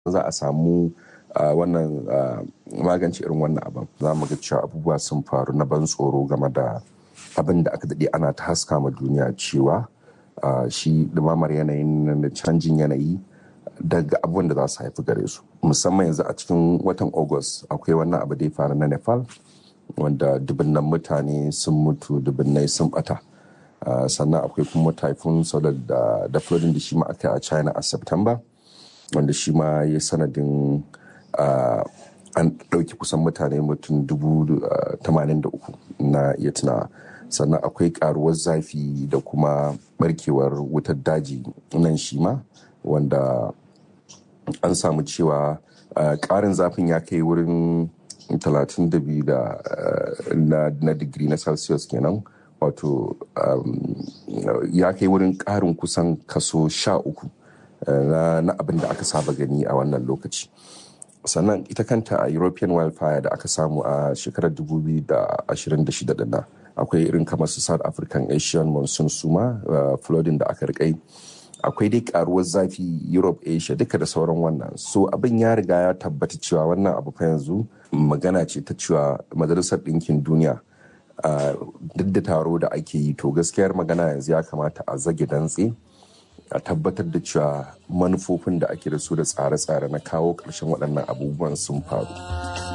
za a samu wannan magance irin wannan abin za mu ga cewa abubuwa sun faru na ban tsoro game da abin da aka daɗe ana ta haska ma duniya cewa shi ɗumamar yanayin na canjin yanayi daga abubuwan da za su haifi gare su musamman yanzu a cikin watan august akwai wannan abu da ya faru na nepal wanda dubunnan mutane sun mutu dubunnai sun bata sannan akwai kuma typhoon solar da flooding da shi ma aka a china a september wanda shi ma ya sanadin an ɗauki kusan mutane mutum dubu tamanin da uku na iya tunawa sannan akwai karuwar zafi da kuma barkewar wutar daji nan shi ma wanda an samu cewa ƙarin zafin ya kai wurin 32 da na digiri na celsius kenan wato ya kai wurin ƙarin kusan kaso sha uku na abin da aka saba gani a wannan lokaci sannan ita kanta a european wildfire da aka samu a shekarar 2026 dinna akwai irin kamar su south african asian monsoon suma flooding da aka rikai akwai dai karuwar zafi europe asia duka da sauran wannan so abin ya riga ya tabbata cewa wannan abu fa yanzu magana ce ta cewa majalisar ɗinkin duniya duk da taro da ake yi to gaskiyar magana yanzu ya kamata a zage dantse a tabbatar da cewa manufofin da ake da su da tsare-tsare na kawo ƙarshen waɗannan abubuwan sun faru.